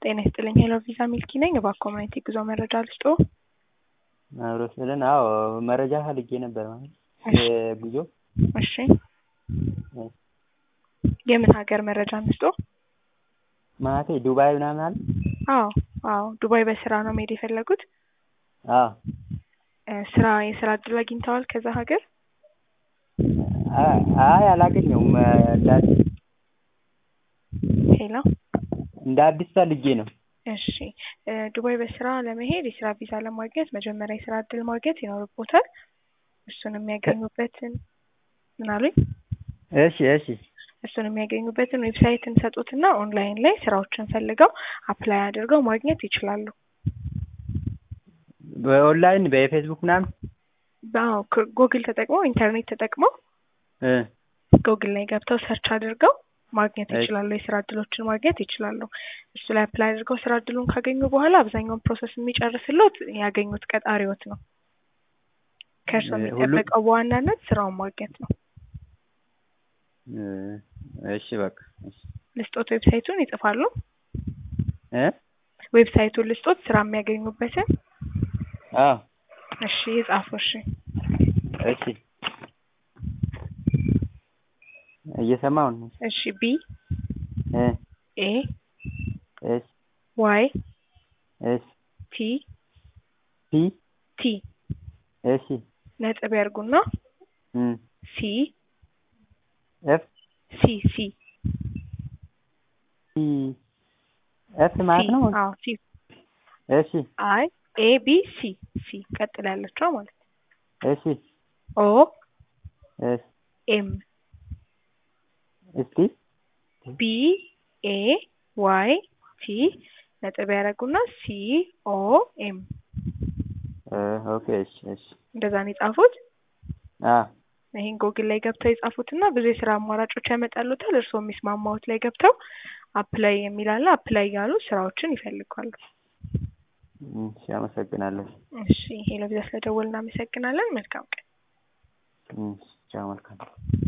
ጤና ይስጥልኝ ሄሎ ቪዛ ሚልኪ ነኝ። እባክዎ ማየት የጉዞ መረጃ ልስጥዎ? አብሮ ስልን አዎ መረጃ ፈልጌ ነበር ማለት የጉዞ እሺ የምን ሀገር መረጃ እንስጥዎ? ማለቴ ዱባይ ምናምን አለ? አዎ አዎ ዱባይ በስራ ነው መሄድ የፈለጉት? አዎ እ ስራ የስራ እድል አግኝተዋል ከዛ ሀገር? አይ አላገኘሁም እንደ አዲስ ሄሎ እንደ አዲስ ፈልጌ ነው። እሺ እ ዱባይ በስራ ለመሄድ የስራ ቪዛ ለማግኘት መጀመሪያ የስራ እድል ማግኘት ይኖርቦታል። እሱን የሚያገኙበትን ምን አሉኝ? እሺ እሺ እሱን የሚያገኙበትን ዌብሳይት እንሰጡትና ኦንላይን ላይ ስራዎችን ፈልገው አፕላይ አድርገው ማግኘት ይችላሉ። በኦንላይን በፌስቡክ ምናምን አዎ ጎግል ተጠቅመው ኢንተርኔት ተጠቅመው እ ጎግል ላይ ገብተው ሰርች አድርገው ማግኘት እሺ። ይችላሉ። የስራ እድሎችን ማግኘት ይችላሉ። እሱ ላይ አፕላይ አድርገው ስራ እድሉን ካገኙ በኋላ አብዛኛውን ፕሮሰስ የሚጨርስሎት ያገኙት ቀጣሪዎት ነው። ከእርሱ እ ሁሉ- የሚጠበቀው በዋናነት ስራውን ማግኘት ነው። እ እሺ በቃ እሺ ልስጦት ዌብሳይቱን ይጽፋሉ? እ ዌብሳይቱን ልስጦት ስራ የሚያገኙበትን? አዎ እሺ ይጻፉ እሺ እሺ እየሰማሁ ነው። እሺ ቢ እ ኤ እሺ ዋይ እሺ ቲ ፒ ቲ እሺ ነጥብ ያርጉና እም ሲ ኤፍ ሲ ሲ ሲ ኤፍ ማለት ነው። አዎ ሲ እሺ አይ ኤ ቢ ሲ ሲ ቀጥላ ያለችው ማለት ነው። እሺ ኦ እሺ ኤም እስቲ ቢ ኤ ዋይ ቲ ነጥብ ያደረጉና ሲ ኦ ኤም እ ኦኬ እሺ እሺ እንደዛ ነው የጻፉት። አ ይሄን ጎግል ላይ ገብተው የጻፉትና ብዙ የስራ አማራጮች ያመጣሉታል። እርስዎ የሚስማማዎት ላይ ገብተው አፕላይ የሚል አለ። አፕላይ ያሉ ስራዎችን ይፈልጋሉ። እሺ አመሰግናለሁ። እሺ ሄሎ ቪዛ ስለደወልን እናመሰግናለን። መልካም ቀን። እሺ ቻው መልካም